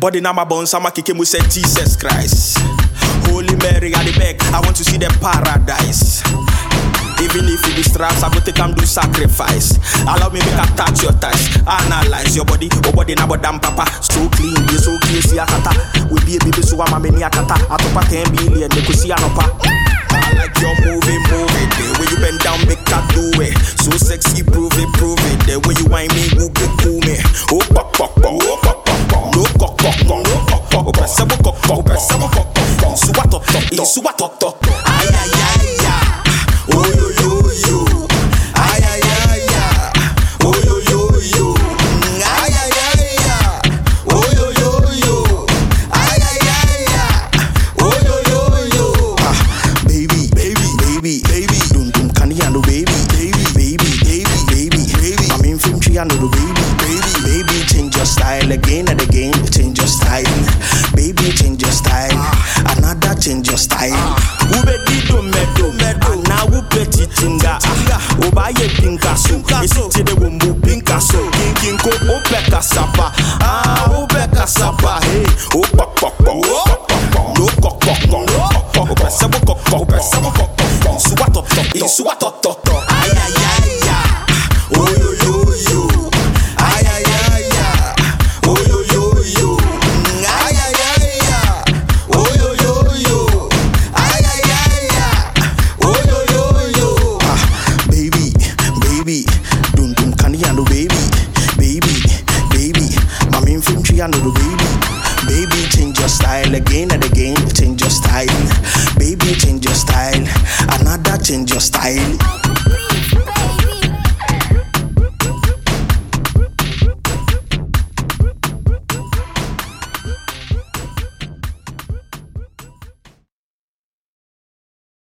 Body na my bones, I'm a kick mu say Jesus Christ. Holy Mary, I the beg, I want to see the paradise. Even if you be straps, I go take am do sacrifice. Allow me make I touch your thighs, analyze your body, your body na bodam papa. So clean, you so clean, see akata. We be a baby, so I'm a mini akata. Atopa 10 billion, they could see anopa. I like your movie, move it. The way you bend down, make I do it. So sexy, prove it, prove it. The way you whine me, who get cool me. Oh, pop, pop, pop, oh, pop, pop, pop. No, cock, cock, cock, no, cock, cock, cock. Pressable, cock, cock, pressable, cock, cock, cock. Suwa, top, top, top. Suwa, top, top. Ay, ay, ay, ay. Oh, yo, yo, yo. Ay, ay, ay, ay. Oh, yo, yo, yo. Mm, Ay, ay, ay, ay. Oh, yo, yo, yo. Ay, ay, ay, ay. Oh, yo, yo, yo. Ah, baby, baby, baby, baby. Dum dum candy and the baby, baby, baby, baby, baby, baby. I'm in film tree and the baby, baby, baby. Change your style again and again. Change your style, baby. Change your style. Another change your style. Ube di do medo, medo. Now ube titinga, uba ye pinka so. Isi de wumbu pinka so. Kinko ope kasapa, ah ope kasapa. Hey, opa pop pop, no kok kok kok, ope sabo kok kok, ope sabo kok kok. Suwa top top, suwa top top top. Ay ay ay ay, oh yo yo yo. Ay ay ay ay, oh yo yo yo. Mm, Ay ay ay ay, oh yo yo yo. Ay ay ay ay, oh yo yo yo. Ah, baby, baby, dum dum candy and the baby, baby, baby. Mami infantry and the baby, baby. Change your style again and again. Change your style, baby. Change your style. Another change your style.